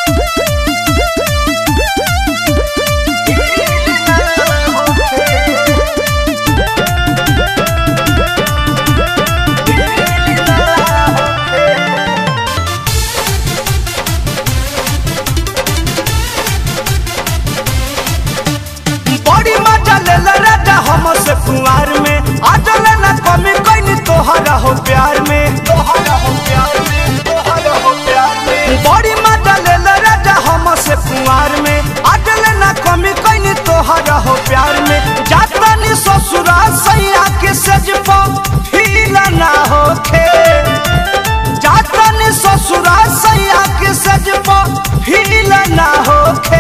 बड़ी मजा लेल राजा हम से कुंवार में आजल न कमी कहीं तोहरा हो प्यार में तोहरा हो प्यार में तोहरा हो प्यार में बड़ी मजा लेल राजा हम से कुंवार में आजल न कमी कहीं तोहरा हो प्यार में जाता नी ससुरा सैया के सज फील ना होखे जाता नी ससुरा सैया के सज फील ना होखे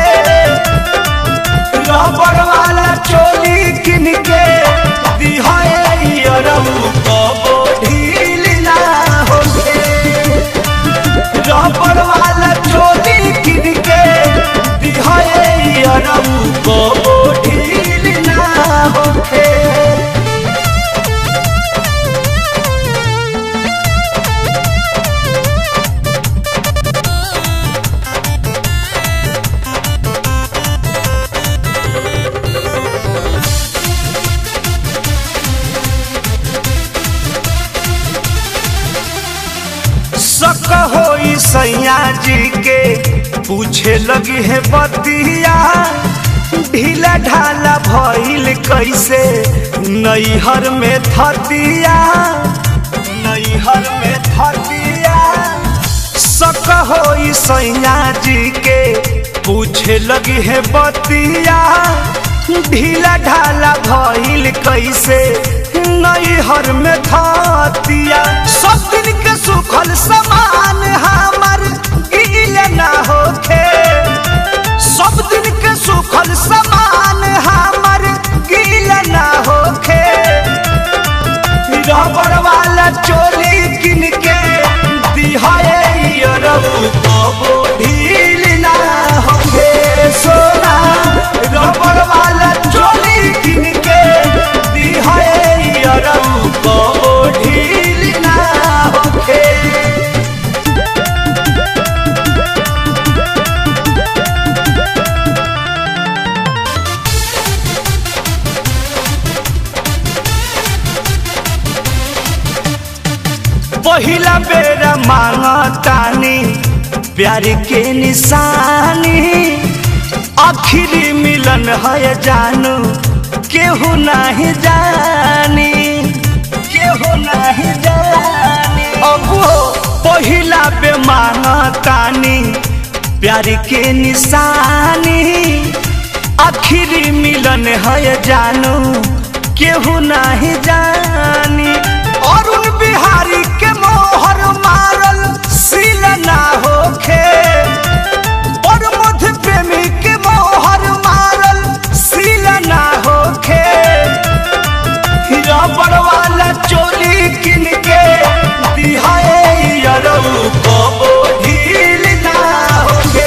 रबड़ वाला चोली किन के दिहाए अरबू कबो ढील ना होखे रबड़ वाला चोली किन के दिहाए अरबू कबो ढील ना होखे शक होई सैया जी के पूछे लगी है बतिया ढीला ढाला भइल कैसे नैहर में थतिया नैहर में थतिया शक होई सैया जी के पूछे लगी है बतिया ढीला ढाला भइल कैसे नैहर में थतिया सब दिन के सुखल समान हमर गील ना होखे सब दिन के सुखल समान हमर गील ना होखे रबड़ वाला चोली किन के दिहाए अरबू कबो ढील ना होखे सोना रबड़ वाला चोली किन के दिहाए अरबू कबो ढील ना होखे पहिला बेरा मांगतानी प्यार के निशानी आखिरी मिलन है जानू केहू नहीं जानी केहू नहीं जानी अब पहिला बे मांगतानी प्यार के निशानी आखिरी मिलन है जानू केहू नहीं जानी अरुण बिहारी के मोहर मारल सील ना होखे और मध्य प्रेमी के मोहर मारल सील ना होखे रबड़ वाला चोली किन के दिहाए अरऊ कबो ढील ना होखे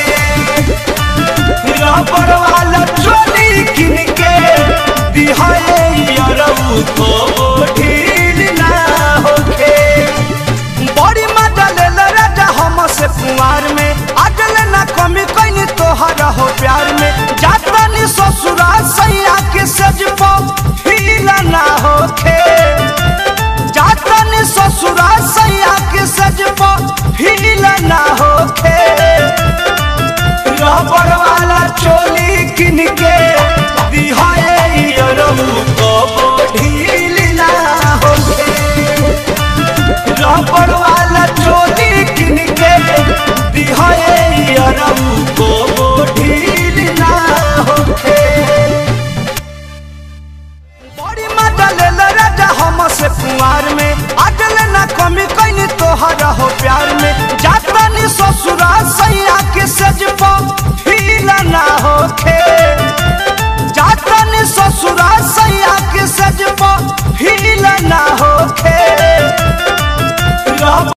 रबड़ वाला चोली किन के दिहाए अरऊ कबो ढील ना होखे बड़ी मजा लेल राजा हम से कुंवार में अजल ना कमी कहीं तोहरा हो प्यार में जाता नी ससुरा सैया के सज फील ना होखे जाता नी ससुरा सैया के सज फील ना होखे रबड़ वाला चोली किन के दिहाए अरबू कबो ढील ना होखे रबड़ वाला चोली किन के दिहाए अरबू कबो ढील ना होखे बड़ी मजा लेल राजा हम से कुंवार में अजल न कमी कहीं तोहरा हो प्यार में जाता नी ससुरा सैया के सज